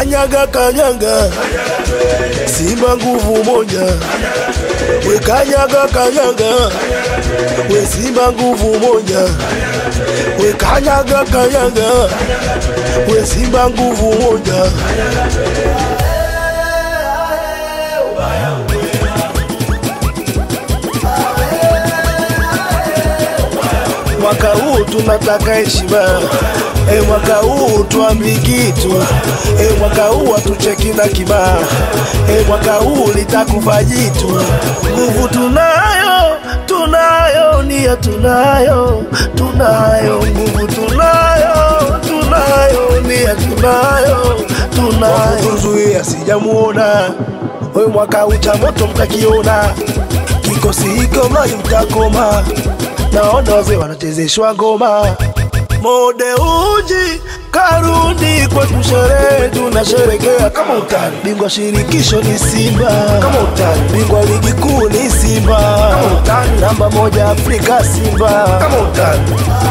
kanyaga kanyaga, Simba nguvu moja, we kanyaga kanyaga, we Simba nguvu moja, we kanyaga kanyaga, we Simba nguvu moja. Mwaka huu tunataka heshima e, mwaka huu tuambi kitu e, mwaka huu hatucheki na kibaa e, mwaka huu litakufa jitu. Nguvu tunayo, tunayo, nia tunayo, tunayo, nguvu tunayo, tunayo, nia tunayo, tunayo. Kuzuia sijamuona we, mwaka huu cha moto mtakiona, kikosi hiko mradi mtakoma naona wazee wanachezeshwa ngoma mode uji karudi kwetu sherehe tunasherekea kama utani bingwa shirikisho ni Simba kama utani bingwa ligi kuu ni Simba kama utani namba moja Afrika Simba kama utani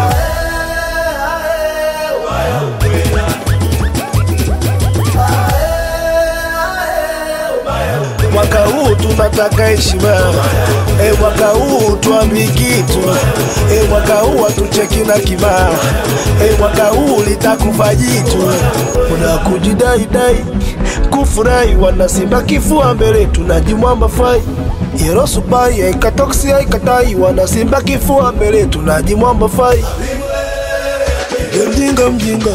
mwaka huu tunataka heshima e, mwaka huu tuambi kitu e, mwaka huu hatucheki na kibaa e, mwaka huu litakufa jitu. Kuna kujidaidai kufurahi, wana Simba kifua mbele, tunajimwamba fai yerosubai aikatoksi aikatai, wana Simba kifua mbele, tunajimwamba fai mjinga mjinga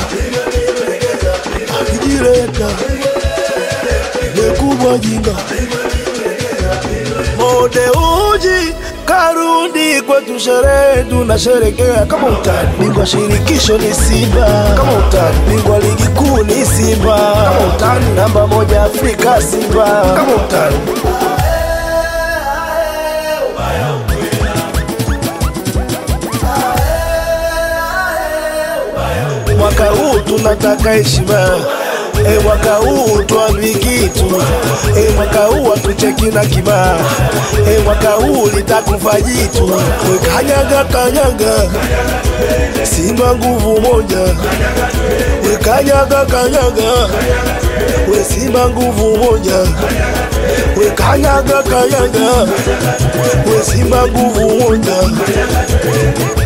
akijireta kubwa jinga mode uji karudi kwetu sherehe tunasherekea kama utani bingwa shirikisho ni Simba kama utani bingwa ligi kuu ni Simba kama utani namba moja Afrika Simba kama utani mwaka huu tunataka heshima E, mwaka huu tuambi kitu e, mwaka huu hatucheki na kibaa e, mwaka huu litakufa jitu. We kanyaga kanyaga, Simba nguvu moja, we kanyaga kanyaga, we Simba nguvu moja, we kanyaga kanyaga, we Simba nguvu moja.